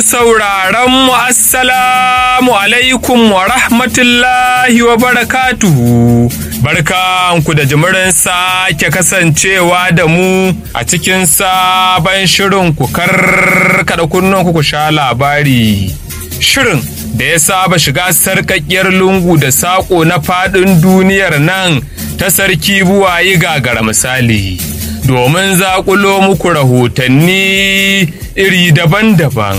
sauraron mu assalamu alaikum wa rahmatullahi wa barakatuhu. Barkanku da jimirin sake kasancewa da mu a cikin sabon shirin ku karkada kunnen ku sha labari. Shirin da ya saba shiga sarkakkiyar lungu da saƙo na faɗin duniyar nan ta sarki buwayi gagara misali. domin zaƙulo muku rahotanni iri daban-daban.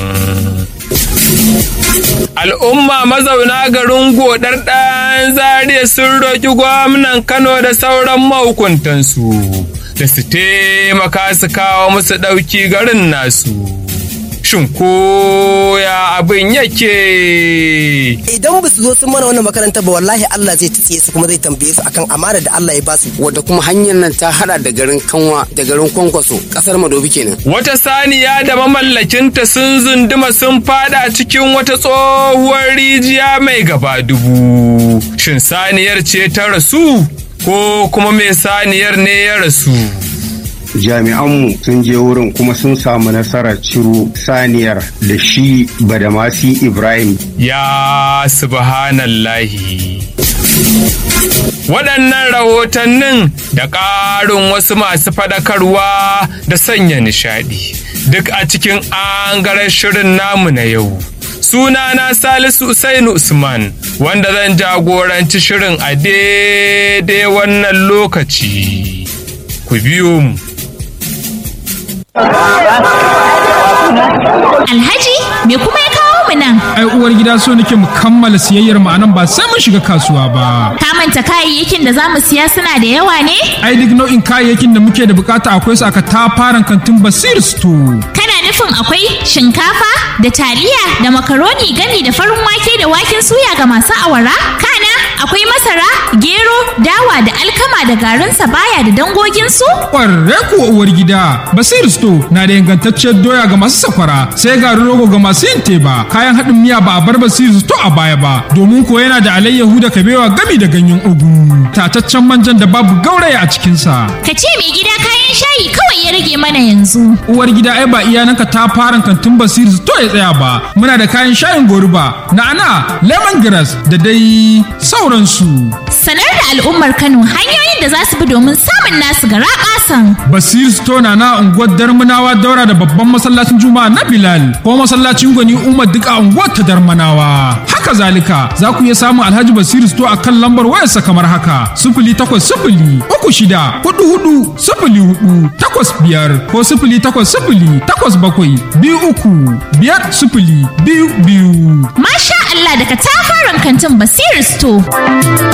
Al'umma mazauna garin godar ɗan zariya sun roƙi gwamnan Kano da sauran mahukuntansu da su taimaka su kawo musu ɗauki garin nasu. Shin koya abin yake? Idan ba su zo sun mana wannan makaranta ba wallahi Allah zai tsiye su kuma zai tambaye su akan amana da Allah ya basu. Wadda kuma hanyar nan ta hada da garin Kanwa da garin Kwankwaso kasar Madobi kenan. Wata saniya da mamallakinta sun zunduma sun fada cikin wata tsohuwar rijiya mai gaba dubu. Shin saniyar ce ta rasu ko kuma mai saniyar ne ya rasu? jami'anmu sun je wurin kuma sun samu nasarar ciro saniyar da shi badamasi ibrahim ya subhanallahi waɗannan rahotannin da ƙarin wasu masu faɗakarwa da sanya nishaɗi duk a cikin angaren shirin namu na yau sunana salisu usainu usman wanda zan jagoranci shirin a daidai wannan lokaci ku biyo mu Alhaji me kuma ya kawo mu nan? Ai uwar gida so nake mu kammala siyayyar mu anan ba sai mun shiga kasuwa ba. Ka manta kayayyakin da zamu siya suna da yawa ne? Ai duk nau'in kayayyakin da muke da bukata akwai su aka tafaran kantin Basir Store. Kana nufin akwai shinkafa da taliya da makaroni gami da farin wake da waken suya ga masu awara? Kana akwai masara, gero, dawa da alkama da garin sabaya da dangoginsu? Ƙwarre kuwa uwar gida, Basir Store na da ingantacciyar doya ga masu sakwara, sai garin rogo ga masu yin teba, kayan haɗin miya ba a bar Basir Store a baya ba, domin ko yana da alayyahu da kabewa gami da ganyen ugu, tataccen manjan da babu gauraya a cikinsa. Ka ce mai gida kayan shayi kawai ya rage mana yanzu. Uwar gida ai ba iyananka ta fara kantin Basir Store ya tsaya ba, muna da kayan shayin goruba, na'ana, lemongrass da dai sauransu. Sanar da al'ummar Kano hanyoyin da za su bi domin samun nasu gara ƙasan. Basir Store na na unguwar Darmanawa daura da babban masallacin Juma'a na Bilal ko masallacin Gwani Umar duk a unguwar ta Darmanawa. Haka zalika za ku iya samun Alhaji Basir Store a kan lambar wayarsa kamar haka sifili takwas sifili uku shida hudu hudu sifili hudu takwas biyar ko sifili takwas sifili takwas bakwai biyu uku biyar sifili biyu biyu. Masha Allah daga tafaran kantin Basir Store.